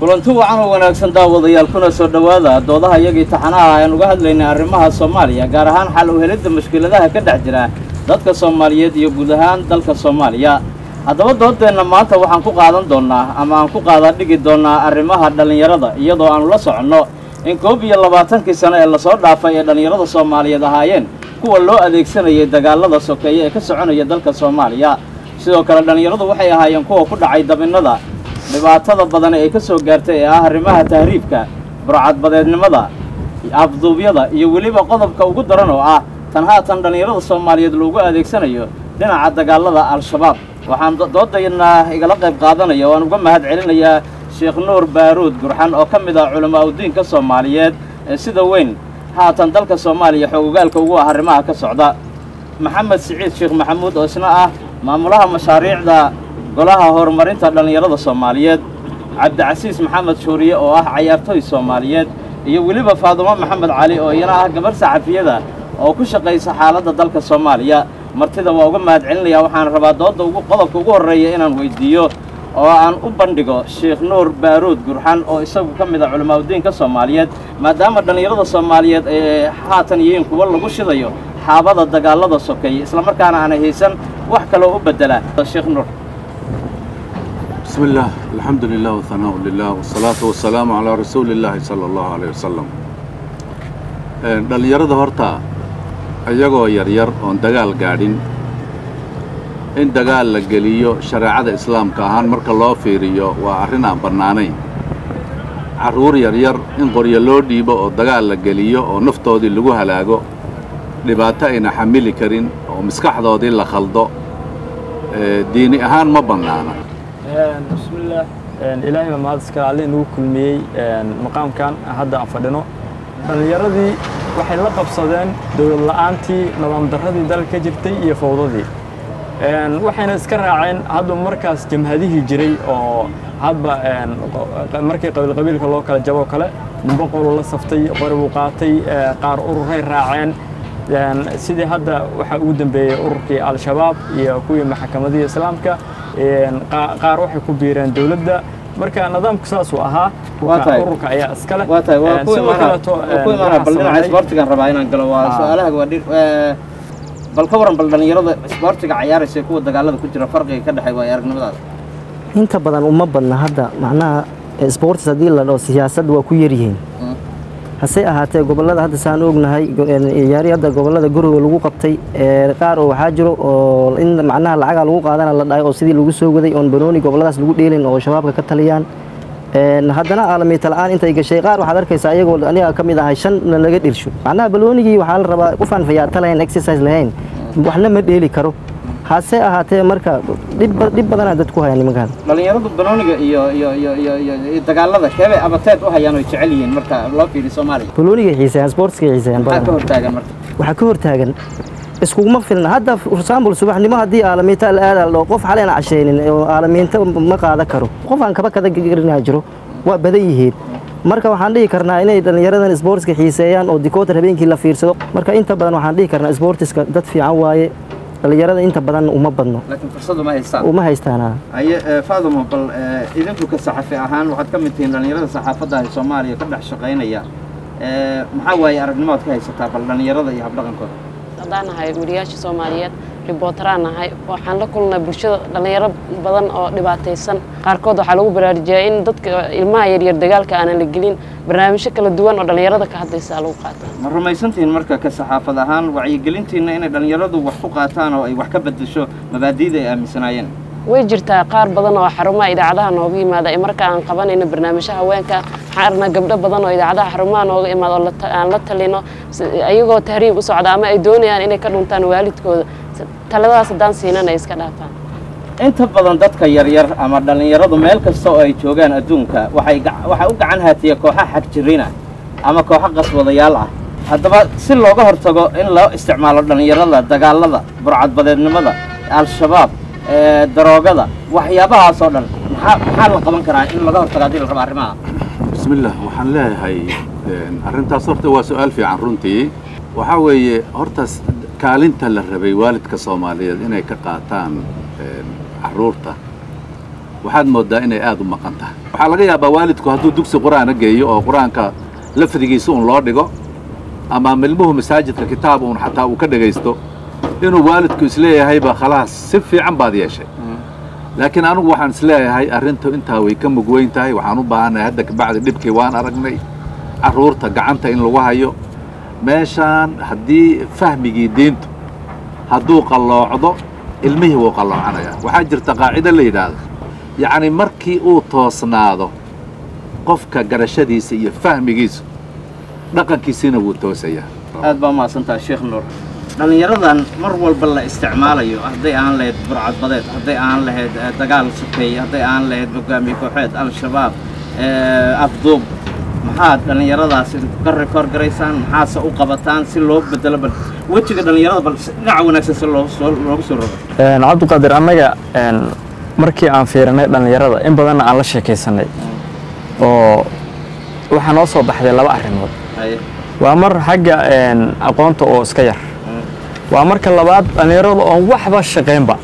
kulanti wacan oo wanaagsan daawadayaal kuna soo dhowaada doodaha iyagii taxanaha ayaan uga hadlaynay arrimaha soomaaliya gaar ahaan xal u helidda mushkiladaha ka dhex jira dadka soomaaliyeed iyo guud ahaan dalka soomaaliya haddaba doodeenna maanta waxaan ku qaadan doonnaa ama aan ku qaadaa dhigi doonnaa arrimaha dhallinyarada iyadoo aanu la soconno in koob iyo labaatankii sano ee lasoo dhaafay ee dhallinyarada soomaaliyeed ahaayeen kuwa loo adeegsanayay dagaalada sokeeye ee ka soconaya dalka soomaaliya sidoo kale dhallinyaradu waxay ahaayeen kuwa ku dhacay dabinnada dhibaatada badan ee ay ka soo gaartay ee ah arrimaha tahriibka burcadbadeednimada afduubyada iyo weliba qodobka ugu daran oo ah tan haatan dhallinyarada soomaaliyeed loogu adeegsanayo dhinaca dagaalada al-shabaab waxaan doodaynaa igala qayb qaadanaya oo aan uga mahad celinayaa sheekh nuur baaruud gurxan oo ka mid ah culamaa udiinka soomaaliyeed ee sida weyn haatan dalka soomaaliya xoogogaalka ugu ah arrimaha ka socda maxamed siciid sheekh maxamuud oo isna ah maamulaha mashaariicda golaha horumarinta dhallinyarada soomaaliyeed cabdicasiis maxamed shuuriye oo ah cayaartooy soomaaliyeed iyo weliba faadumo maxamed cali oo iyana ah gabarh saxafiyada oo ku shaqaysa xaaladda dalka soomaaliya martida waa uga mahad celinaya waxaan rabaa doodda ugu qodobka ugu horreeya inaan weyddiiyo oo aan u bandhigo sheekh nuur baaruud gurxan oo isagu ka mid ah culamaauddiinka soomaaliyeed maadaama dhallinyarada soomaaliyeed ee haatan yihiin kuwa lagu shidayo xaabada dagaalada sokeeye islamarkaana aanay haysan wax kaloo u beddela sheekh nuur بسم الله الحمد لله والثناء لله والصلاة والسلام على رسول الله صلى الله عليه وسلم dhalinyarada horta iyagoo yaryar oon dagaal gaadhin in dagaal la geliyo shareecada islaamka ahaan marka loo fiiriyo waa arrin aan bannaanayn carruur yaryar in qoryo loo dhiibo oo dagaal la geliyo oo naftoodii lagu halaago dhibaato ayna xamili karin oo maskaxdoodii la khaldo diini ahaan ma bannaana bismillaah ilaahay baa mahad iskale alle inagu kulmiyey maqaamkan hadda aan fadhino dhallinyaradii waxay la qabsadeen dowlad la'aantii nidaam darradii dalka ka jirtay iyo fawdadii waxayna iska raaceen hadba markaas jamhadihii jiray oo hadba markii qabiilqabiilka loo kala jaboo kale nimbo qolu la saftay qori buu qaatay qaar ururay raaceen sidii hadda waxaa ugu dambeeyey ururkii al-shabaab iyo kuwii maxakamadihii islaamka qaar waxay ku biireen dowladda marka nidaamku saasuu ahaa ururka ayaa iskale waa tahay waa ku imaana bal dhinaca isboortigaan rabaa inaan galo waa su-aalaha waa bal ka waran bal dhallinyarada isboortiga cayaaraysa kuwa dagaalada ku jira farqiga ka dhexay waayo aragnimadaada inta badan uma badna hadda macnaha sports haddii la dhaho siyaasadda waa ku yaryihiin hase ahaatee gobollada hadda saan ognahay yaari hadda gobollada guriga lagu qabtay qaar oo waxaa jiro oo in macnaha lacaga lagu qaadana la dhahay oo sidii lagu soo waday oon banooni gobolladaas lagu dheelin oo shabaabka ka taliyaan haddana aalamiita la'aan intay gashay qaar waxaad arkaysaa ayagoo aniga ka mid ahay shan laga dhirsho macnaha baloonigii waxaa la rabaa qofaan fayaata lahayn exercise lahayn waxna ma dheeli karo hase ahaatee marka dhib badanaa dad ku haya nimankan dhallinyaradu banooniga iyo iyo iyo iyo iyo dagaalada keebay abateed u hayaan oy jecel yihiin marka loo fiiriyo soomaaliya baloonigay xiiseeyaan sportskay xiiseeyaan maxaa ka hortaagan marka waxaa ka hortaagan iskuguma filna hadda for example subaxnimo haddii aalamiinta la aada la qof xaleen cashaynin oo aalamiinta ma qaadan karo qof aan kaba kada garinaa jiro waa badan yihiin marka waxaan dhihi karnaa inay dhallinyaradan sportska xiiseeyaan oo dikoota habeenkii la fiirsado marka inta badan waxaan dhihi karnaa sportiska dad fiican waaye dhallinyarada inta badan uma badno laakiin fursad uma haystaan uma haystaana haye faadumo bal idinku ka saxafi ahaan waxaad ka mid tihiin dhallinyarada saxaafadda ee soomaaliya ka dhex shaqaynaya maxaa waaye aragnimood ka haysataa bal dhallinyarada iyo habdhaqankooda haddaan nahay wariyaasha soomaaliyeed ribootaraan nahay waxaan la kulnay bulshada dhallinyaro badan oo dhibaataysan qaarkood waxaa lagu baraarujiyaa in dadka ilmaha yaryar dagaalka aanan la gelin barnaamijyo kala duwan oo dhallinyarada ka hadlaysa lagu qaata ma rumaysantihiin marka ka saxaafad ahaan wacyigelintiinna inay dhallinyaradu wax ku qaataan oo ay wax ka beddesho mabaadi'da ay aaminsanaayeen way jirtaa qaar badan oo xarumaha idaacadaha nooga yimaada marka aan qabanayno barnaamijyaha haweenka waxaan aragnaa gabdho badan oo idaacadaha xarumaha nooga imaada oo aan la talino ayagoo tahriib u socda ama ay doonayaan inay ka dhuntaan waalidkooda taladaas haddaan siinan ay iska dhaafaan inta badan dadka yaryar ama dhallinyaradu meel kasta oo ay joogaan adduunka waxay waxaa u gacan haatiya kooxa xagjirina ama kooxo qaswadayaal ah haddaba si looga hortago in loo isticmaalo dhallinyarada dagaalada burcadbadeednimada al-shabaab daroogada waxyaabahaas oo dhan maxaa maxaa la qaban karaa in laga hortago haddii la rabo arrimaha bismi illah waxaan leeyahay arrintaas horta waa su-aal fiican runtii waxaa weeye horta kaalinta la rabay waalidka soomaaliyeed inay ka qaataan carruurta waxaad mooddaa inay aad u maqan tahay waxaa laga yaabaa waalidku hadduu dugsi qur-aana geeyo oo qur-aanka lafdigiisa un loo dhigo ama milmuhu masaajidka kitaab uun xataa uu ka dhegaysto inuu waalidku isleeyahayba khalaas si fiican baad yeeshay laakiin anigu waxaan isleeyahay arrintu intaa way ka mug weyn tahay waxaan u baahannahay hadda kabacdi dhibkii waan aragnay carruurta gacanta in lagu hayo meeshaan haddii fahmigii diintu hadduu qalloocdo ilmihii wuu qalloocanayaa waxaa jirta qaacido la yidhaahdo yacni markii uu toosnaado qofka garashadiisa iyo fahmigiisu dhaqankiisiina wuu toosayaa aad baa mahadsantaha sheekh nuur dhallinyaradan mar walba la isticmaalayo hadday aan lahayd burcadbadeed hadday aan lahayd eh, dagaal sokeeye hadday aan lahayd hogaamiye kooxeed al-shabaab eh, afduub maxaad dhallinyaradaas ka rekoor garaysaan maxaase u qabataan si loo bedelo bal wejiga dhallinyarada bal si dhinaca wanaagsan si loo soo loogu soo rogo cabdiqaadir annaga een, markii aan fiirinay dhallinyarada in badanna aan la sheekaysanay oo waxaa noo soo baxday laba arrimood haye waa mar xagga een, aqoonta oo iska yar waa marka labaad dhallinyarada oon waxba shaqaynba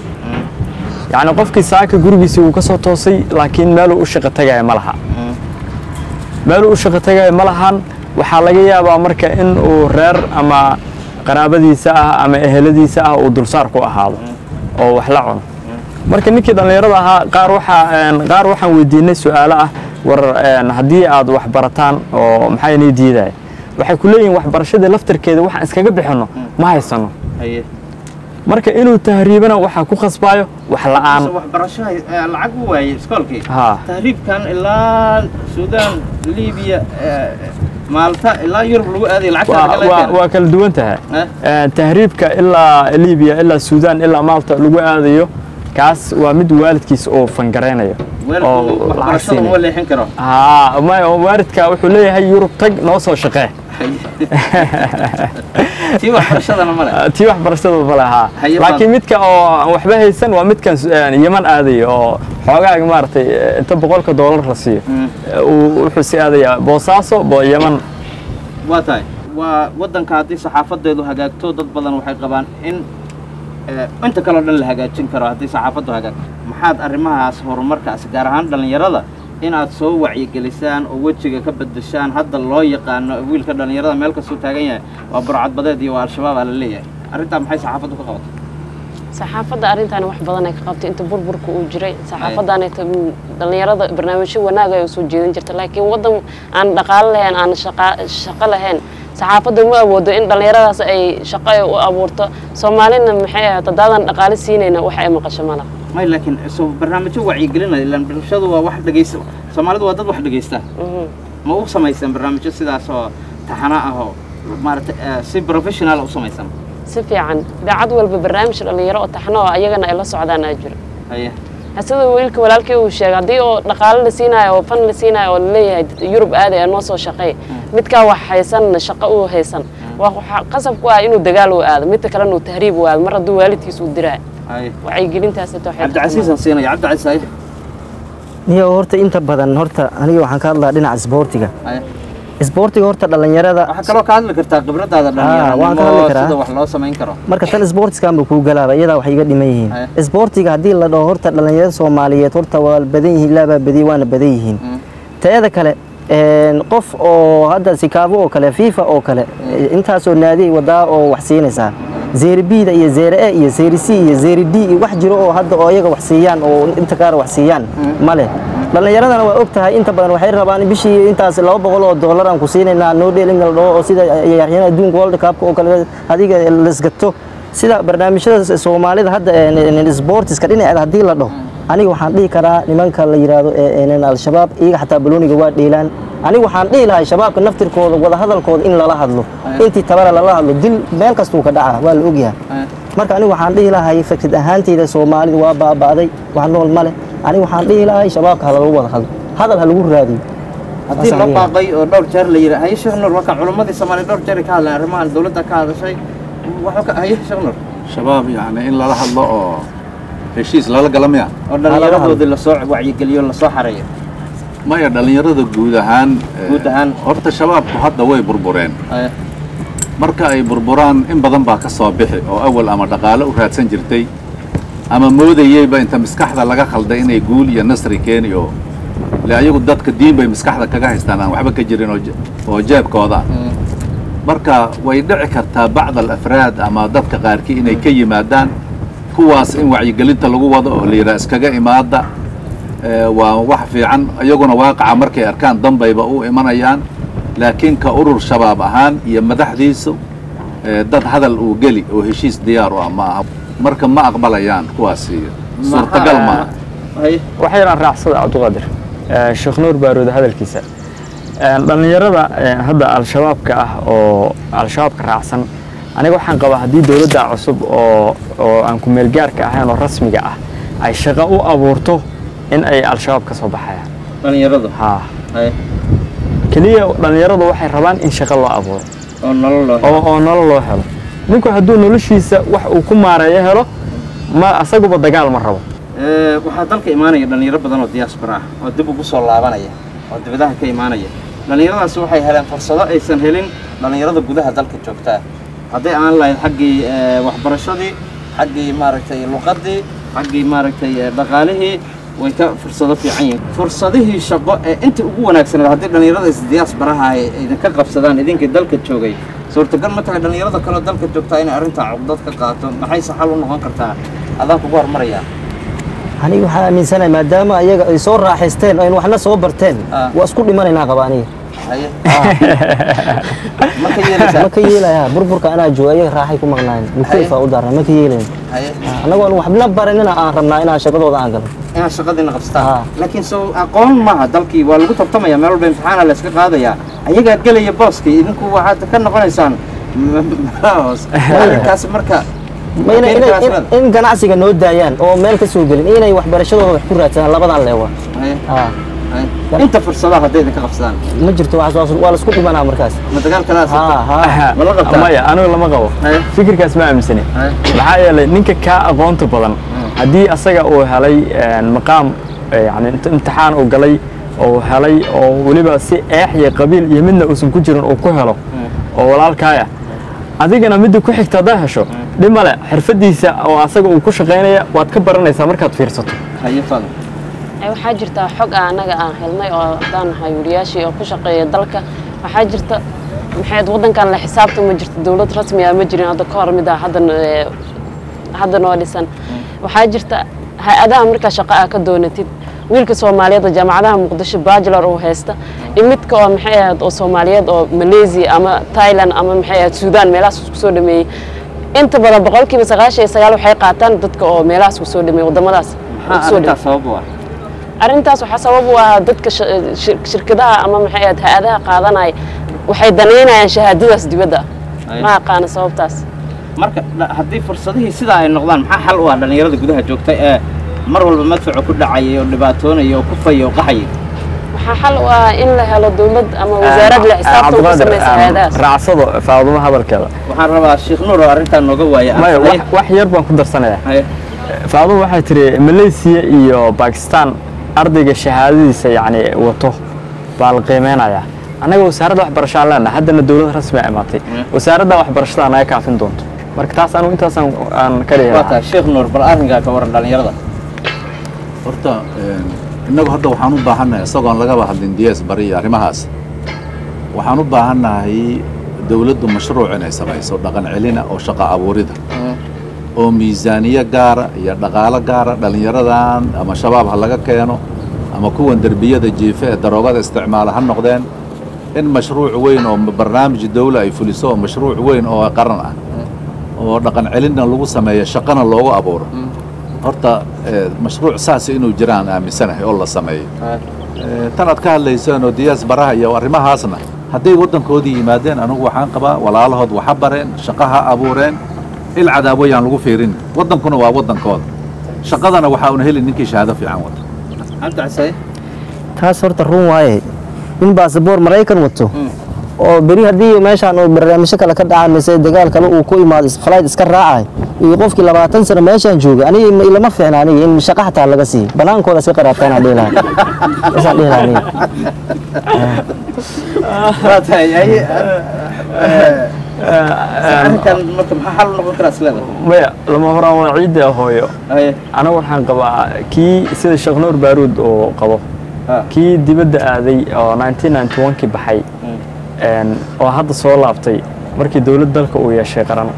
yacni qofkii saaka gurigiisii uu ka soo toosay laakiin meeluu u shaqo tagaya ma laha meeluu u shaqo tagaya ma lahan waxaa laga yaabaa marka in uu reer ama qaraabadiisa ah ama eheladiisa ah uu dulsaar ku ahaado oo wax la cuno marka ninkii dhallinyarada ahaa qaar waxaa een, qaar waxaan weydiinay su'aalo ah war een, haddii aad wax barataan oo maxaa inii diidaya waxay ku leeyihin waxbarashada laftarkeeda waxaan iskaga bixinno ma haysano haye marka inuu tahriibana waxaa ku khasbaayo wax la'aan Mise waxbarasho hay- eh, lacag u waayey iskoolkii haa tahriibkan ilaa suudaan libiya eh, maalta ilaa yurub lagu aaday lacagta waa- laga waa- leeyahay. waa kala duwan tahay Eh? Eh, tahriibka ilaa libiya ilaa suudaan ilaa maalta lagu aadayo kaas waa mid waalidkiis oo fangaraynayo weelku oo lacag waxbarashada siinaya. uma leexin karo haa ma- waalidka wuxuu leeyahay yurub tag noo soo shaqee tii waxbarashadana male tii waxbarashada ma lahaa Haye laakiin baan- midka oo aan waxba haysan waa midkan eh, yaman aadayo oo xoogaaga maaragtay eh, inta boqolka doolar la siiyo Mm. eh, uu wuxuu si aadayaa boosaaso bo yaman waa tahay waa waddanka haddii saxaafadeedu hagaagto dad badan waxay qabaan in eh, inta kaleo dhan la hagaajin karo haddii saxaafaddu hagaagto maxaad arrimahaas horumarkaas gaar ahaan dhallinyarada inaad soo wacyigelisaan oo wejiga ka bedeshaan hadda loo yaqaano wiilka dhallinyarada meel kastuu taagan yahay waa burcadbadeed iyo waa al-shabaab aa la leeyahay arrintaa maxay saxaafaddu ka qabatay saxaafadda arrintan wax badan ay ka qabtay inta burburka uu jiray saxaafaddaanayta dhallinyarada barnaamijyo wanaag ay u soo jeedin jirta laakiin waddan aan dhaqaalo lahayn aan shaqa- shaqo lahayn saxaafadda ma awoodo in dhallinyaradaas ay shaqo ay u abuurto soomaalina maxay ahayd haddaadan dhaqaale siinayna wax ay maqasho ma laha may laakiin soo barnaamijyo wacyigelinaya ilaan bulshadu waa wax dhegaysta soomaalidu waa dad wax dhegaysta Mhm. ma u samaysan barnaamijyo sidaas oo taxano ah oo maaragtay eh, si professional u samaysan si fiican idaacad walba barnaamij dhallinyaro oo taxno oo ayagana ay la socdaan aa jiro haye sida wiilka walaalkii uu sheegay haddii oo dhaqaale la siinayo oo fan la siinayo oo laleeyahay yurub aaday noo soo shaqeey midkaa wax haysan shaqo uu haysan waa waxaa qasab ku ah inuu dagaal u aado midka kalena uu tahriib u aado mar hadduu waalidkiis uu diraayo haye wacyigelintaas ita waxay cabdicasiis aan siinaya cabdicasiis haye niyo horta inta badan horta aniga waxaan ka hadlaa dhinaca isboortiga haye isboortiga horta dhallinyarada waxaa kaloo ka hadli kartaa khibradaada Ah, waan ka hadli dhallinyaranimo karaa. sida wax loo samayn karo marka tan isboortiskanba kuu galaaba iyadaa wax iga dhiman yihiin Haye. isboortiga haddii la dhaho horta dhallinyarada soomaaliyeed horta waa badan yihiin ilaabaa badiyey waana badan yihiin Mm. teeda kale een, qof oo hadda sikaabo oo kale fifa oo kale intaasoo naadi wadaa oo wax siinaysaa zeeri bida iyo zeeri e iyo zeeri c iyo zeeri d iyo wax jiro oo hadda oo iyaga wax siiyaan oo inta kaar wax siiyaan male dhallinyaradana waa og tahay inta badan waxay rabaan bishii intaas laba boqol oo dollar aan ku siinaynaa noo dheelin la dhaho oo sida ciyaaryahanada adduunka world cupka oo kale adiga lasgato sida barnaamijyada soomaalida hadda een, sportiska dhinaceeda haddii la dhaho aniga waxaan dhihi karaa nimanka la yidhaahdo ee, een, al-shabaab iyaga xataa balooniga waa dheelaan aniga waxaan dhihi lahay shabaabka naftirkooda wadahadalkooda in lala hadlo intii tabara lala hadlo dil meel kastuu ka dhacaa waa la ogyahay Haye. marka aniga waxaan dhihi lahay fikrad ahaanteyda soomaalida waa baaba'day wax nool ma leh aniga waxaan dhihi lahay shabaabka ha lagu wada hadlo hadal ha lagu raadiyo haddii Saas loo ayay. baaqay oo dhowr jeer la yidhi haye sheekh nuur wakan culimmadii soomaaliya dhowr jeer ay ka hadleen arrimahan dowladda ka hadashay waxuu ka haye sheekh nuur shabaab yacni in lala hadlo oo heshiis lala gala miya oo dhallinyaradoodii lasoo wacyigeliyo lasoo xareeyo maya dhallinyarada guud ahaan eh, Guud ahaan. horta shabaabku hadda way burbureen Haye. marka ay burburaan in badan baa ka soo bixi oo awal ama dhaqaale u raadsan jirtay ama moodayeyba inta maskaxda laga khalday inay guul iyo nasri keeni oo le ayagu dadka diin bay maskaxda kaga haystaan aan waxba ka jirin oo je- oo jeebkooda ah marka way dhici kartaa bacd alafraad ama dadka qaarkii inay ka yimaadaan kuwaas in wacyigelinta lagu wado oo la yidhaha iskaga imaada ee, waa wax fiican iyaguna waaqaca markay arkaan danbayba u imanayaan laakiin ka urur shabaab ahaan iyo madaxdiisu ee, dad hadal uu geli oo heshiis diyaar u ah ma aha marka ma aqbalayaan kuwaasi suurtagal maaha haye waxay yidhaan raacsada cabdiqaadir Eh, sheekh nuur baaroode hadalkiisa Eh, dhallinyarada eh, hadda al-shabaabka ah oo al-shabaabka raacsan aniga waxaan qabaa haddii dowladda cusub oo oo aan ku meelgaarka ahayn oo rasmiga ah ay shaqo u abuurto in ay al-shabaab ka soo baxayaan dhalinyaradu haa haye keliya dhallinyaradu waxay rabaan in shaqo loo abuuro oo nolol loo helo. oo oo nolol loo helo ninku hadduu noloshiisa wax uu ku maareeyo helo ma asaguba dagaal ma rabo Ee, waxaa dalka imaanaya dhalinyaro badan oo diaspora ah oo dib ugu soo laabanaya oo dibadaha ka imaanaya dhalinyaradaasi waxay heleen fursado aysan helin dhalinyarada gudaha dalka joogtaa hadday aan lahayd xaggii ee, waxbarashadii xaggii maaragtay luqadii xaggii maaragtay ee, dhaqaalihii way ka fursado fiican yihiin fursadihii shaqo ee inta ugu wanaagsaneed haddii dhalinyarada is diasporaha ay idinka qabsadaan idinkii dalka joogay suurtagal ma tahay dhalinyarada kaleo dalka joogtaa inay arrintaa cugdad ka qaato maxayse xal u noqon kartaa adaan kugu hormarayaa aniga waxaan aaminsanahay maadaama ayaga ay soo raaxaysteen oo aynu waxna soo barteen Ah. waa isku dhimanaynaa qaba aniga haye ma ka yeelaysaa ma ka yeelaya burburka anaa jooga ayaga raaxay ku maqnaayen mukayfa u daarna ma ka yeelayn haye annagoo aan waxna baranina aan rabnaa inaan shaqadooda aan galo inaad shaqadiina qabsataan Ah. laakiin soo aqoon maaha dalkii waa lagu tartamaya meel walba imtixaana la iska qaadayaa ayagaa gelaya booskii idinku waxaad ka noqonaysaan hoos arrinkaasi marka ma inay- keeni inay- karaa in- in ganacsiga noo daayaan oo meel ka soo gelin inay waxbarashadooda wax ku raadsadaan labadan leewa Haye, Ah, haye. inta fursadaha hadday idinka qabsadaan ma jirto waxaas waa- waa laisku dhimanaa markaas ma dagaal kalaa Ha, ha. ma la qabtaa maya anigu lama qabo Haye. fikirkaas ma aaminsani Haye. maxaa yeelay ninka kaa aqoonta badan haddii asaga uu helay een, maqaam eh, yani int- imtixaan uu galay oo helay oo weliba si eex iyo qabiil iyo midna uusan ku jirin uu ku helo oo walaalkaaya adigana midda ku xigta haddaa hesho dhib male xirfadiisa oo asaga uu ku shaqaynaya waad ka baranaysaa markaad fiirsato haye fadal Ee, waxaa jirta xog aan anaga aan helnay oo haddaan nahay wariyaashii oo ku shaqeeya dalka waxaa jirta maxayd waddankan la xisaabta ma jirto dowlad rasmi ah ma jirin hadda ka hor mid ah hadda ee, hadda noo dhisan waxaa jirta hay-adaha markaa shaqo aa ka doonatid wiilka soomaaliyeed oo jaamacadaha muqdisho bachelor uu haysta iyo midka oo maxay ahayd oo soomaaliyeed oo malaysia ama thailand ama maxay ahayd suudaan meelahaas isku soo dhameeyey inta badan boqolkiiba sagaashan iyo sagaal waxay qaataan dadka oo meelahaas ku soo dhameeyey waddamadaas maxaa kusoo dhameeyey. arrintaas sabab u ah arrintaas waxaa sabab u ah dadka sh- shir- shirkadaha ama maxay ahayd hay-adaha qaadanaya waxay danaynayaan shahaadadaas dibadda Ay. ma aqaana sababtaas marka dha- haddii fursadihii sidaa ay noqdaan maxaa xal u ah dhalinyarada gudaha joogta ee mar walba madfacu ku dhacayay oo dhibaatoonaya oo kufaya oo qaxayay waxaa xal u ah in la helo dowlad ama wasaarad la xisaabtan ku Cabdiqaadir, samaysa een, hay-adahaas raacsado faadumo hadalkeeda waxaan rabaa sheekh nuur oo arrintan nooga waaya maya Haye, wax- wax yar baan ku darsanayaa haye. faadumo waxay tiri malaysia iyo bakistan ardayga shahaadadiisa yani wato baa la qiimeynayaa annaga wasaaradda waxbarasho aan leenahay haddana dowlad rasmi a imaatay wasaaradda waxbarashada naga kaafin doonto marka taas anigu intaasaan aan ka dhihi waa lahaa tahay sheekh nuur bal arrinkaa ka waran dhalinyarada horta een, innagu hadda waxaan u baahannahay isagoon lagaba hadlin diyaas bari iyo arrimahaas waxaan u baahannahay dowladdu mashruuc inay samayso dhaqan celina oo shaqo abuurida oo miisaaniye gaara iyo dhaqaalo gaara dhallinyaradan ama shabaab ha laga keeno ama kuwan derbiyada jiife ee daroogada isticmaala ha noqdeen in mashruuc weyn oo barnaamij dawla ay fuliso oo mashruuc weyn oo qaran ah oo dhaqan celinna lagu sameeyo shaqana loogu abuuro horta eh, mashruuc saas inuu jiraan aaminsanahay oo la sameeyo Eh, tan aad ka hadlayseen oo diyaas baraha iyo arrimahaasna hadday waddankoodii yimaadeen anigu waxaan qabaa walaalahood waxa bareen shaqo ha abuureen il cadaaboyaan lagu fiirin waddankuna waa waddankooda shaqadana waxaa una heli ninkii shahaado fiican wata cabdi casay taas horta run waaye in baasaboor maraykan wato oo beri haddii meeshaan uu barnaamijyo kale ka dhacaan mise dagaal kale uu ku imaado is- flight iska raacay iyo qofkii labaatan sano meeshaan joogay aniga ima- ilama fiicna aniga in shaqo xataa laga siiyo banaankooda iska qaraabtaan aan dhihi lahaa isaan dhihi lahaa aniga waa tahay haye, eh, arrinkan marka maxaa xal u noqon karaa isleeda maya lama horaan waa ciidda hooyo haye anigu waxaan qabaa kii sida sheekh nuur baaruud oo qabo ha kii dibadda aaday oo 1991kii baxay een, oo hadda soo laabtay markii dowlad dalka uu yeeshay qaran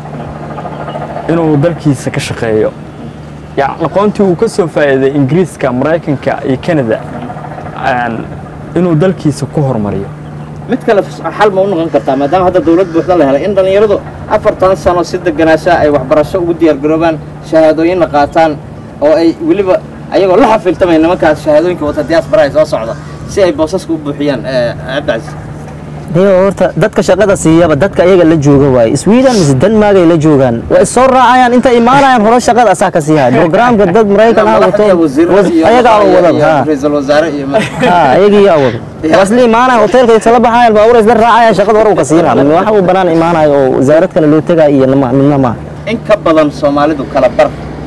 inuu dalkiisa ka shaqeeyo yani aqoontii uu ka soo faa'iiday ingiriiska maraykanka iyo canada een, inuu dalkiisa ku hormariyo mid kale xal ma u noqon kartaa maadaama hadda dawlad buuxda la helay in dhallinyaradu afartan sano si deganaasha ay waxbarasho ugu diyaargaroobaan shahaadooyinna qaataan oo ay weliba ayagoo la xafiltamay nimankaas shahaadooyinka wata diaspora ay soo socda si ay boosaska u buuxiyaan eh, cabdicasiis Dee horta dadka shaqada siiyaba dadka ayaga la jooga waaye sweden mise denmark ay la joogaan waa is soo raacayaan inta imaanayaan hore shaqada asaa ka sii haya programka dad maraykan ah wato ayagaa wada ha ra-iisul wasaare iyo ha ayagii yaa wada waa isla imaanaya hoteelka isla baxayaan baabuur isla raacayaan shaqada hore uu ka sii raaca waxa uu banaan imaanayo oo wasaarad kale loo tegaya iyo nama- midna maaha in ka badan soomaalidu kala bar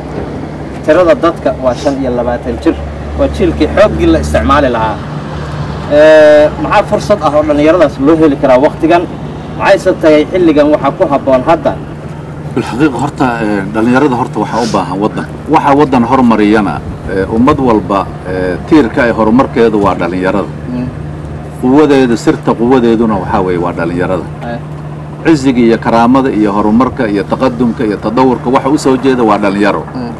tirada dadka waa shan iyo labaatan jir waa jiilkii xooggii la isticmaali lahaa Eh, maxaa fursad ah oo dhallinyaradaas loo heli karaa waktigan maxayse tagay xilligan waxaa ku habboon hadda bilxaqiiqa horta eh, dhallinyarada horta waxaa u baahan waddan waxaa waddan hormariyana eh, ummad walba eh, tiirka ay horumarkeedu waa dhallinyarada quwadeedu sirta quwadeeduna waxaa weeye waa dhallinyarada Eh, ciziga iyo karaamada iyo horumarka iyo taqadumka iyo tadawurka waxa u soo jeeda waa dhallinyaro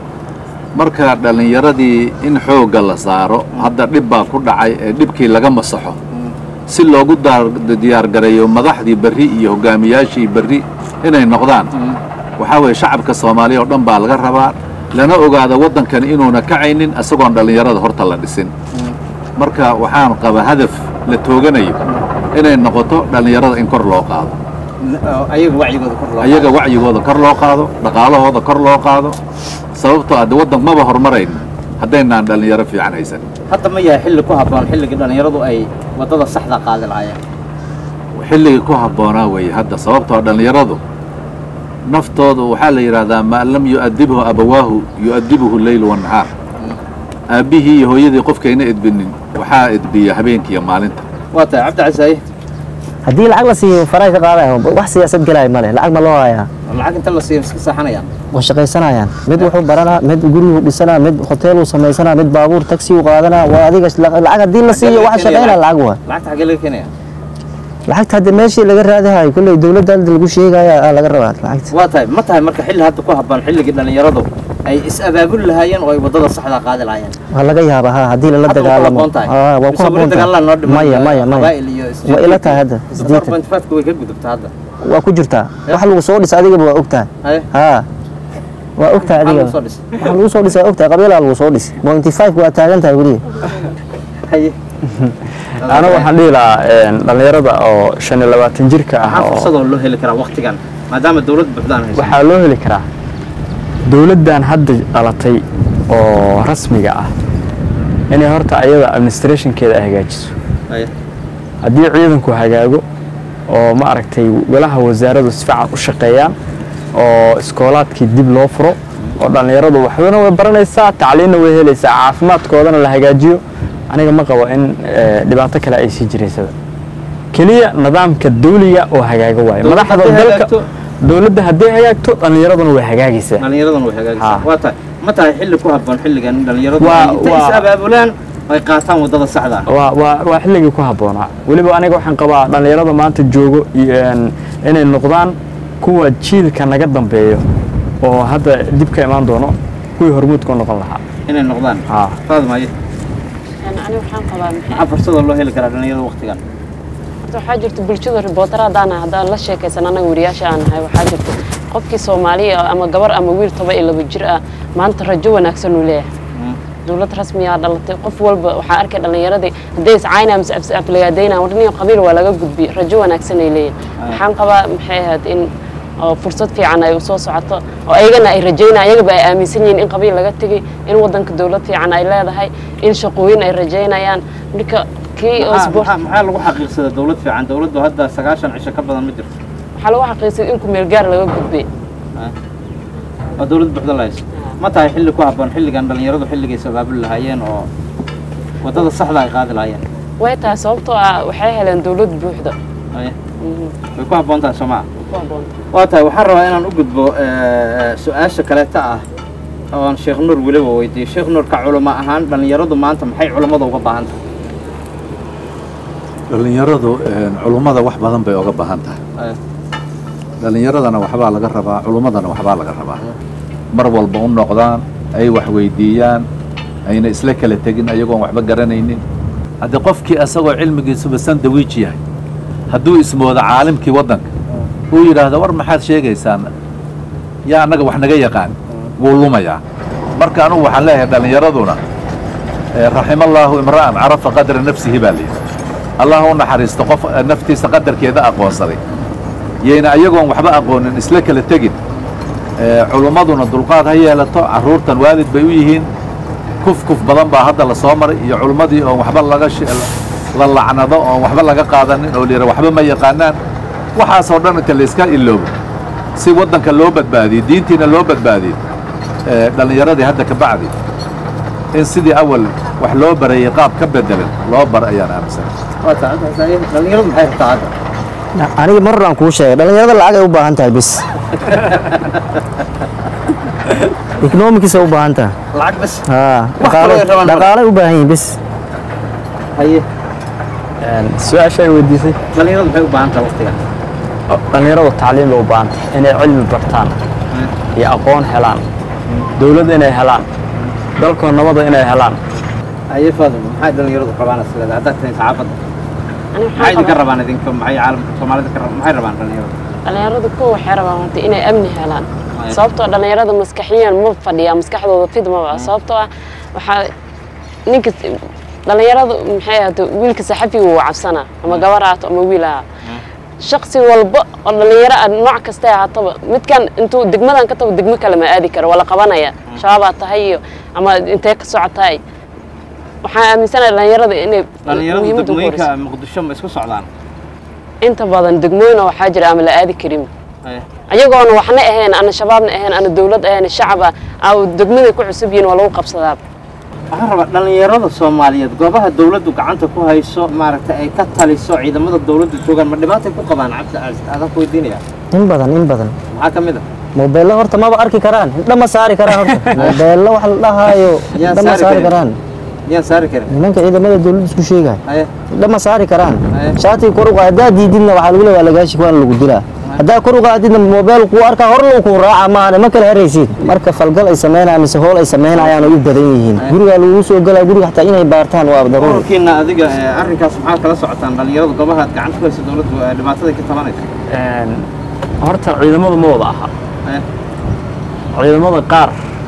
marka dhallinyaradii in xoogga la saaro hadda dhib baa ku dhacay ee dhibkii laga masaxo si loogu daar- diyaargareeyo madaxdii berri iyo hogaamiyaashii berri inay noqdaan waxaa weeye shacabka soomaaliya oo dhan baa laga rabaa lana ogaada waddankani inuuna kacaynin isagoon dhallinyarada horta la dhisin marka waxaan qabaa hadaf la tooganayo inay noqoto dhallinyarada in kor loo qaado oo ayaga wacyigooda kor loo ayaga wacyigooda kor loo qaado dhaqaalahooda kor loo qaado sababtoo ah de waddan maba hormarayn haddaynaan dhallinyaro fiican haysan hadda ma yahay xilli ku habboon xilligii dhallinyaradu ay waddada saxda qaadi lahaayeen xilligii ku habboonaa weeye hadda sababtoo dhallinyaradu naftooda waxaa la yidhaahdaa maa lam yu'adibhu abawaahu yu'adibuhu leylu wannahaar aabbihii iyo hooyadii qofkayna edbinin waxaa edbiya habeenkiiyo maalinta waa tahay cabdicasiis haddii lacag la siiyo faray ka qaadayo wax siyaasad gelaya male lacag ma loo hayaa lacag inta la siiyo iska seexanayaan waa shaqaysanayaan mid wuxuu baranaa mid guriguu dhisanaa mid hoteeluu samaysanaa mid baabuur taxi uu qaadanaa waa adiga lacag haddii la siiyo waxa shaqaynaa lacag waa lacagta xaggee laga keenaya lacagta hadda meeshii laga raadahayo kolley dowladda hadda lagu sheegaya aa laga rabaa lacagta waa tahay ma tahay marka xilli hadda ku habboon xilligii dhallinyaradu ay is-abaabuli lahaayeen oo ay waddada saxda qaadi lahaayeen waa laga yaabaa ha haddii lala Hadda waa ku dagaalamo habboon tahay. Aa, waa ku Mise weli habboon dagaalada noo tahay dhiman, maya eh, maya maya qabaa'il iyo waa ila tahay hadda Afar sideetan point five-ka way ka gudubta hadda waa ku jirtaa wax lagu soo dhisa adigaba waa ogtahay haye haa waa ogtahay maxaa adiga lagu soo dhis waxa lagu soo dhisa waa ogtahay qabiilaa lagu soo dhis pointy five waa taagan tahay weliga haye anigu waxaan dhihi lahaa een, dhallinyarada oo shan iyo labaatan jirka ah maxaa oo fursadoo loo heli karaa waktigan maadaama dawlad buuxdaan hayso waxaa loo heli karaa dowladdan hadda dhalatay oo rasmiga ah inay horta ayada administrationkeeda ay hagaajiso haye haddii ciidanku hagaago oo ma aragtay golaha wasaaradu si fiican u shaqeeyaan oo iskoolaadkii dib loo furo oo dhallinyaradu waxbana way baranaysaa tacliinna way helaysaa caafimaadkoodana la hagaajiyo aniga ma qabo in eh, dhibaato kale ay sii jiraysaba keliya nidaamka dawliga oo hagaaga waayo Dowladda madaxda hadday dalka hagaagto- dowladda hadday hagaagto dhallinyaraduna way hagaagaysaa dhallinyaraduna way hagaagaysaa Ha. waa tahay ma tahay xilli ku habboon xilligan in dhallinyaradu Waa- ay intay waa- is-abaabulaan ay qaataan waddada saxda ah waa waa waa xilligii ku habboonaa weliba aniga waxaan qabaa dhallinyarada maanta joogo iyo, een, inay noqdaan kuwa jiilka naga dambeeyo oo hadda dib ka imaan doono kuwii hormuudka u noqon lahaa inay noqdaan haa faadmaye ani waxaan qabaa maxay maxaa fursadoo loo heli karaa dhallinyarada waktigan Horta waxaa jirta bulshada reporter haddaan nahay, haddaan la sheekaysan anaga wariyaasha aan nahay waxaa jirta qofkii soomaaliya ah ama gabar ama wiil toba iyo laba jir ah maanta rajo wanaagsan uu leeyahay dowlad rasmiyaa dhalatay qof walba waxaa arkay dhallinyaradii hadday iscaynaa mise abs aflagaadaynaa warniyo qabiil waa laga gudbi rajo wanaagsan ay leeyihin waxaan qabaa maxay ahayd in oo fursad fiican ay usoo socoto oo ayagana ay rajaynayaan ayagaba ay aaminsan yihiin in qabiil laga tegay in wadanka dowlad fiican ay leedahay in shaqooyin ay rajaynayaan marka kii oo maxaa sport maxaa- maxaa lagu xaqiiqsadaa dawlad fiican dawladdu hadda sagaashan cisho ka badan ma jirto waxaa lagu xaqiiqsaday in kumeel gaar laga gudbay oo dawlad buuxda la hayso ma tahay xilli ku habboon xilligan dhallinyaradu xilligay sabaabuli lahaayeen oo waddada saxda ay qaadi lahaayeen way tahay sababtoo ah waxay heleen dowlad buuxda Haye. Mhm. way ku habboon tahay soomaa ku habboon waa tahay waxaan rabaa inaan u gudbo eh, su-aasha kaleeta ah oon sheekh nuur weliba weydiiyo sheekh nuur ka culamo ahaan dhallinyaradu maanta maxay culammada uga baahan tahay dhallinyaradu culummada wax badan bay oga baahan tahay Haye. dhallinyaradana waxbaa laga rabaa culummadana waxbaa laga rabaa mar walba u noqdaan ay wax weydiiyaan ayna isla kala tegin ayagoon waxba garanaynin haddii qofkii asagoo cilmigiisuba sandawiij yahay hadduu ismoodo caalimkii waddanka uu yidhaahdo war maxaad sheegaysaan yaa annaga wax naga yaqaan wuu lumayaa marka anugu waxaan leeyahay dhallinyaraduna eh, raximallaahu imra'an carafa qadra nafsihi baa layidhi allah u naxariisto qof eh, naftiisa qadarkeeda aqoonsaday yayna ayagoon waxba aqoonin isla kala tegin Eh, culummaduna dulqaad ha yeelato carruurtan waalid bay u yihiin kuf kuf badan baa hadda la soo maray iyo culummadii oon waxba laga shi- la lacnado oon waxba laga qaadanin oo layidha waxba ma yaqaanaan waxaasoo dhan inta layska iloobo si waddanka loo badbaadiyo diintiina loo baadbaadiyo eh, dhallinyaradii hadda ka bacdi in sidii awal wax loo barayay qaab ka bedelan loo bar ayaan aaminsan waa tahay Haye. dhallinyaradu maxay rabtaa hadda aniga mar aan kuu sheegay dhallinyarada lacag ay u baahan tahay bis economicsa u baahan tahay lacag bas haa Wax kale ay rabaan marka. dhaqaalay u baahan yihiin bis haye su-aasha ay weydiisay dhallinyaradu maxay u baahan tahay waqtigan dhallinyaradu tacliim bay u baahan tahay inay cilmi bartaan iyo aqoon helaan dowlad inay helaan dalkoo nabada inay helaan haye faadimo maxay dhallinyaradu rabaan isleeda haddaad tahay saxaafadda Ani maxay waxaan idinka qabaa- rabaan idinka maxay caalamka soomaalida ka rabaan maxay rabaan dhallinyaradu dhallinyaradu kuwa waxay rabaan horta inay amni helaan Ay. sababtoo dhallinyarada maskaxiyan ma fadhiyaa maskaxdooda fid maba sababtoo ah waxaa ninka dhallinyaradu maxay ahaato wiilka saxafiga wuu cabsanaa ama gabar ahaato ama wiil ahaa shaqsi walba oo dhallinyaro ah nooc kasta ahaataba midkan intuu degmadan ka tago degmo kale ma aadi karo waa la qabanaya shabaabaa tahay iyo ama intee ka socotahay waxaan aaminsanahay dhallinyarada inay dhallinyaradu muhiimadda ku degmooyinka horeyso. muqdisho ma isku socdaan inta badan degmooyin oo waxaa jira ama la aadi karin Haye. ayagoona waxna ahayn ana shabaabna ahayn ana dowlad ahayn shacab ah aa degmaday ku cusub yihiin waa lagu qabsadaa waxaan rabaa dhallinyarada soomaaliyeed goobaha dawladdu gacanta ku hayso maaragtay ay ka taliso ciidamada dawladdu joogaan ma dhibaatay ku qabaan cabdi aas adaan ku weydiinaya in badan in badan maxaa ka mid a mobeello horta maba arki karaan hidha ma saari karaan horta mobeello wax la dhahaayo Yaa hidha ma saari saari karin. karaan miyaan saari karin nimanka ciidamada dawladda isku sheegaya haye hidha ma saari karaan Aye. shaatiga kor u qaad haddaa diididna waxaa lagu leeyahay lagaashi waan lagu dilaa haddaa kor u qaadidna moobeel kuu arkaa hor lagu kuu raaca maahane ma kala heraysid marka falgal ay samaynayaan mise hool ay samaynayaan ay u badan yihiin gurigaa lagu soo galaa guriga xataa inay baartaan waa daruuri ururkiina adiga ee, arrinkaas maxaa kala socotaan dhallinyarada goobaha aad gacanta ku hayso dawladdu ee dhibaataday ka tabanayso Een, horta ciidamadu ma wada aha Haye. ciidamada qaar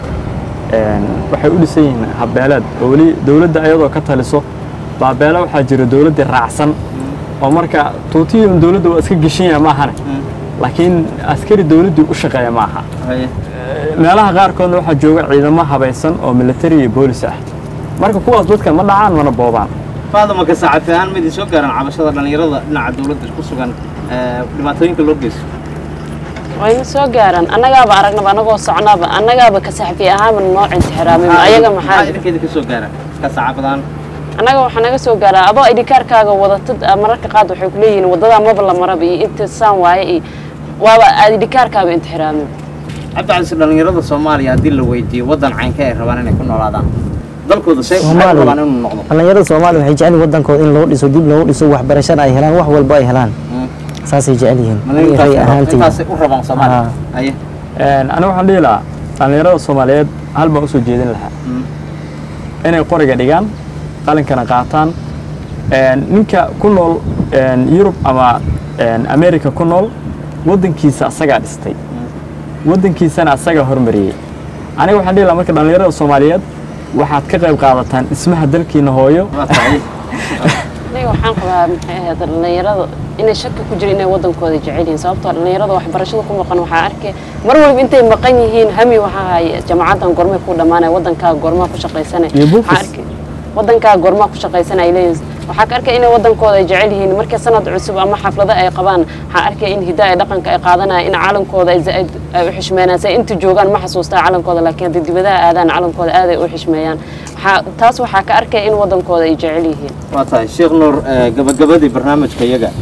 een, waxay u dhisan yihiin habbeeleed oo weli dowladda ayadoo ka taliso baabeele waxaa jira dowladdii raacsan oo marka tuutiyun dowladda waa iska geshan yahay maahane laakiin askari dowladdii u shaqeeya ma aha haye meelaha qaarkoodna waxaa jooga ciidamo habaysan oo military iyo boolis ah marka kuwaas dadka ma dhacaan mana boobaan faadama ka saxafi ahaan ma idin soo gaaraan cabashada dhallinyarada dhinaca dawladda ku sugan ee, dhibaatooyinka loo geysto wayna soo gaaraan annagaaba aragnaba annagoo socnaaba annagaaba ka saxafi ahaanba noo intixiraamay ayaga maxaa idinkeeda ka soo gaara ka saxaafadan annaga waxaa naga soo gaaraa adoo idhikaarkaaga wadatid ah, mararka qaad waxay ku leeyihiin waddadaa maba la maraba iyo inta saan waaye iyo waaba aad idhikaarkaaba intixiraamin cabdicasiis dhallinyarada soomaaliya haddii la weydiiyo waddan caynka ay rabaan inay ku noolaadaan dalkooda say waxay Soomaaliya. rabaan inuu noqdo dhallinyarada soomaaliya waxay jecel yihiin waddankooda in loo dhiso dib loogu dhiso waxbarashana ay helaan wax walba ay helaan Mm. saasay jecel yihiin Ma aniga ray intaas- ahaantayda intaasay u rabaan soomaaliya Ah. haye Een, aniga waxaan dhihi lahaa dhallinyarada soomaaliyeed hal baan usoo jeedin lahaa Mm. inay qoriga dhigaan qalinkana qaataan Een, ninka ku nool een, yurub ama een, america ku nool waddankiisa asagaa dhistay waddankiisana asagaa hormariyey aniga waxaan dhihi lahaa marka dhallinyarada soomaaliyeed waxaad ka qayb qaadataan dhismaha dalkiina hooyo waa tahay aniga waxaan qabaa maxay ahayd dhallinyarada inay shaki ku jiro inay waddankooda jecel yihiin sababtoo dhallinyarada waxbarashada ku maqan waxaa arkay mar walba intay maqan yihiin hami waxaa haya jamacaddan gormay ku dhammaanaya waddankaaga gormaa ku shaqaysanay Iyo buufis. Waxaa arkay waddankaaga gormaa ku shaqaysanay ay leeyihiin waxaa ka arkay inay waddankooda ay jecel yihiin markay sanad cusub ama xaflado ay qabaan waxaa arkay in hidaa ay dhaqanka ay qaadanayaan in calankooda ay zaaid ay u xishmeeyaan say inta joogaan ma xasuustaa calankooda laakiin haddii dibadaha aadaan calankooda aad ay u xishmeeyaan waxaa taas waxaa ka arkay in waddankooda ay jecel yihiin waa tahay sheekh nuur ee, gabagabadii barnaamijka iyaga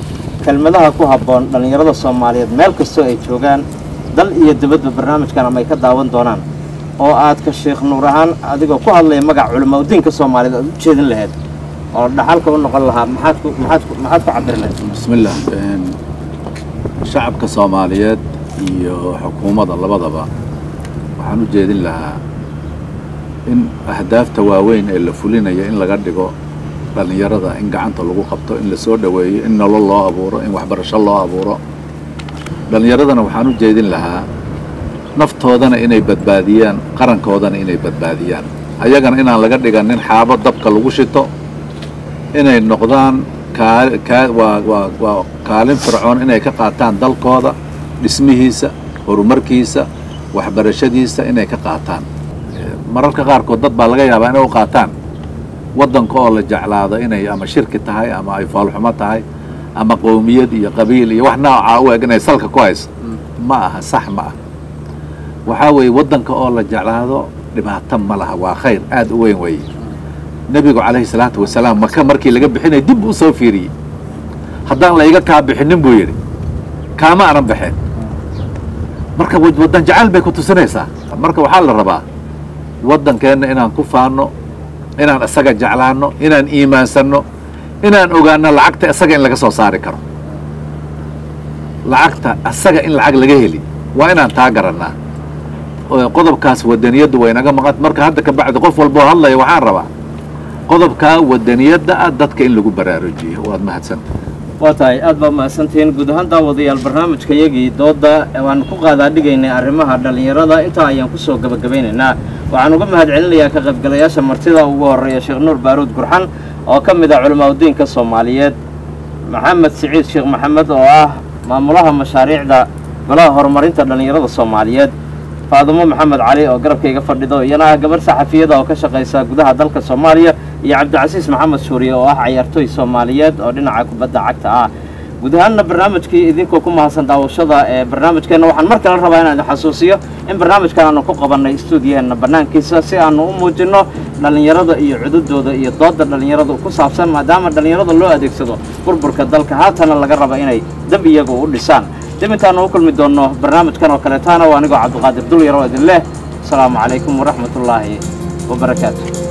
kelmadaha ku habboon dhallinyarada soomaaliyeed meel kastoo ay joogaan dal iyo dibadba barnaamijkan ama ay ka daawan doonaan oo aad ka sheekh nuur ahaan adigoo ku hadlaya magac culamo udiinka soomaaliyeed aad u jeedin lahayd oo dhaxalka u noqon lahaa maxaad ku maxaad ku maxaad ku cabiri lahayd bismillaah een, shacabka soomaaliyeed iyo xukuumadda labadaba waxaan u jeedin lahaa in ahdaafta waaweyn ee la fulinaya in laga dhigo dhallinyarada in gacanta lagu qabto in la soo dhoweeyo in nolol loo abuuro in waxbarasho loo abuuro dhallinyaradana waxaan u jeedin lahaa naftoodana inay badbaadiyaan qarankoodana inay badbaadiyaan ayagana inaan laga dhiganin xaabo dabka lagu shito inay noqdaan kaa- kaa- waa waa waa kaalin fircoon inay ka qaataan dalkooda dhismihiisa horumarkiisa waxbarashadiisa inay ka qaataan Eh, mararka qaarkood dad baa laga yaabaa inay u qaataan waddanka oo la jeclaado inay ama shirki tahay ama ay faalxumo tahay ama qowmiyad iyo qabiil iyo wax noocaa u eg inay salka ku hayso ma aha sax ma ah waxaa weeye waddanka oo la jeclaado dhibaato ma laha waa khayr aad u weyn weeye nebigu calayhi salaatu wasalaam maka markii laga bixinay dib u soo fiiriyey haddaan layga kaa bixinin buu yidhi kaama anan baxeen marka wad- waddan jacayl bay ku tusinaysaa marka waxaa la rabaa waddankeenna inaan ku faanno inaan isaga jeclaanno inaan iimaansanno inaan ogaanno lacagta isaga in laga soo saari karo lacagta isaga in lacag laga heli waa inaan taa garannaa oo qodobkaas wadaniyaddu way naga maqan marka hadda ka bacdi qof walboo hadlaya waxaan rabaa qodobkaa wadaniyadda ah dadka in lagu baraarujiyo waad mahadsanta waa tahay aad baa mahadsantihiin guud ahaan daawadayaal barnaamijka yagii doodda waan ku qaadaa dhigaynay arrimaha dhallinyarada intaa ayaan kusoo gabagabaynaynaa waxaan uga mahad celinayaa ka qaybgalayaasha martida ugu horreeya sheekh nuur baaruud gurxan oo ka mid ah culimaadudiinka soomaaliyeed maxamed siciid sheekh maxamed oo ah maamulaha mashaariicda golaha horumarinta dhallinyarada soomaaliyeed faadumo maxamed cali oo garabkayga fadhido iyana ah gabarh saxafiyada oo ka shaqaysa gudaha dalka soomaaliya iyo cabdicasiis maxamed suuriye oo ah cayaartooy soomaaliyeed oo dhinaca kubadda cagta ah guud ahaanna barnaamijkii idinkoo ku mahadsan daawashada ee barnaamijkeenna waxaan mar kale rabaa inaan idin xasuusiyo in barnaamijkan aanu ku qabannay stuudiyaheenna bannaankiisa si aanu u muujinno dhallinyarada iyo cududooda iyo doodda dhallinyarada ku saabsan maadaama dhallinyarada loo adeegsado burburka dalka haatana laga raba inay dab iyagu u dhisaan dib intaanu u kulmi doonno barnaamijkan oo kaleetaana waa anigoo cabdiqaadir dulyar oo idin leh asalaamu calaykum waraxmatullaahi wabarakaatu